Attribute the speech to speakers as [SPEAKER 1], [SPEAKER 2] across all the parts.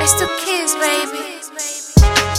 [SPEAKER 1] It's the kids, baby.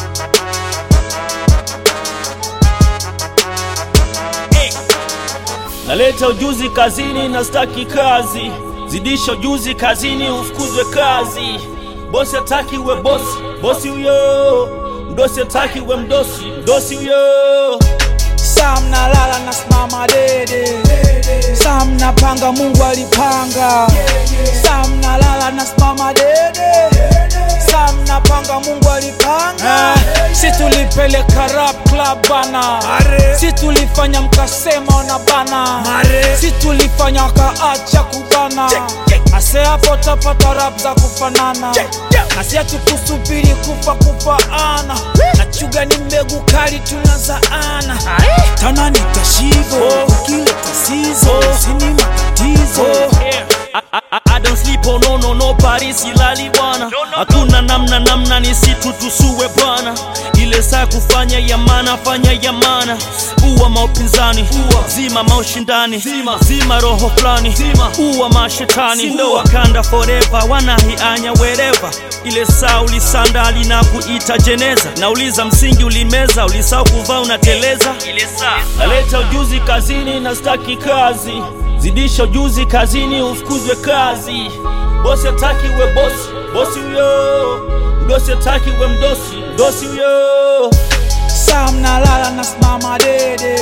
[SPEAKER 2] Naleta ujuzi kazini na staki kazi, zidisha ujuzi kazini ufukuzwe kazi. Bosi hataki uwe bosi, bosi huyo. Mdosi hataki uwe mdosi, mdosi huyo.
[SPEAKER 3] Sam nalala na simama dede, Sam napanga Mungu alipanga, Sam nalala na simama dede, Sam napanga Mungu alipanga. Si tulipeleka rap club bana, si tulifanya mkasema ona bana, si tulifanya wakaacha kubana, ase hapo tapata rap za kufanana, na si hatukusubiri kufa kufaana, na chuga ni mbegu kali tunazaana tana nitashivo ukile tasizo sini matatizo
[SPEAKER 2] I, I, I, I don't sleep oh no no no Paris silali bwana hakuna namna namna ni situ tusue bwana ile saa kufanya yamana fanya yamana uwa maupinzani uwa zima maushindani zima, zima roho fulani zima uwa mashetani ndo wakanda forever wanahianya wereva ile saa ulisandali na kuita jeneza nauliza msingi ulimeza ulisahau kuvaa unateleza ile saa naleta ujuzi kazini na staki kazi zidisha ujuzi kazini ufukuzwe kazi bosi hataki uwe bosi bosi huyo mdosi hataki uwe mdosi mdosi huyo
[SPEAKER 3] Sam nalala na simama dede,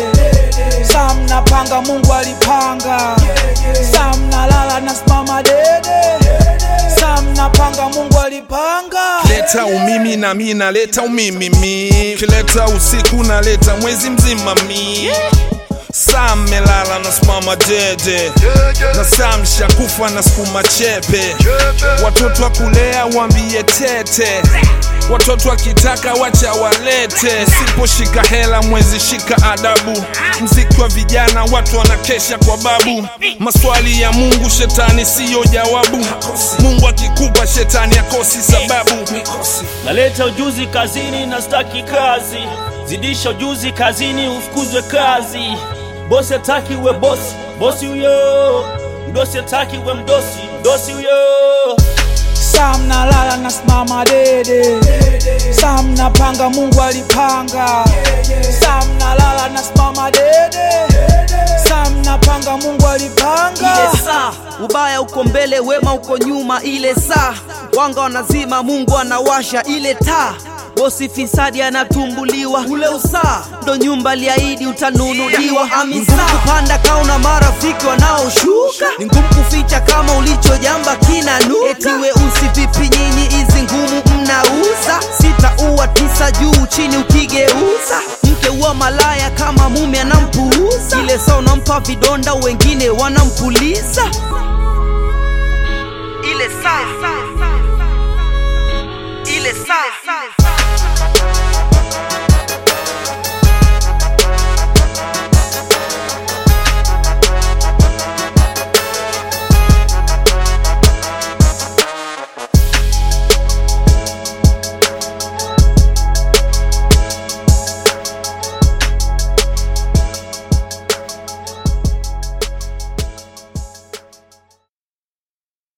[SPEAKER 3] Sam napanga Mungu alipanga, Sam nalala na simama dede, Sam napanga Mungu alipanga.
[SPEAKER 4] leta umimi na mi naleta umimi mi kileta usiku naleta mwezi mzima mi saa melala na simama dede na saa mshakufa na sukuma chepe watoto wa kulea wambie tete watoto wakitaka wacha walete siposhika hela mwezi shika adabu mziki wa vijana watu wanakesha kwa babu maswali ya mungu shetani siyo jawabu mungu akikupa shetani akosi sababu
[SPEAKER 2] naleta ujuzi kazini na staki kazi zidisha ujuzi kazini ufukuzwe kazi bosi hataki uwe bosi bosi huyo mdosi hataki uwe mdosi mdosi huyo
[SPEAKER 3] Sam nalala na simama dede, Sam napanga Mungu alipanga, Sam nalala na simama dede, Sam napanga Mungu alipanga.
[SPEAKER 5] ile saa ubaya uko mbele wema uko nyuma ile saa wanga wanazima mungu anawasha ile taa bosi fisadi anatumbuliwa ule usaa ndo nyumba liahidi utanunuliwa amisa kupanda kauna marafiki wanaoshuka ni ngumu kuficha kama ulichojamba kinanuka eti weusi vipi nyinyi hizi ngumu mnauza sita uwa tisa juu chini ukigeuza mke uwa malaya kama mume anampuuza ile saa unampa vidonda wengine wanampuliza ile saa ile saa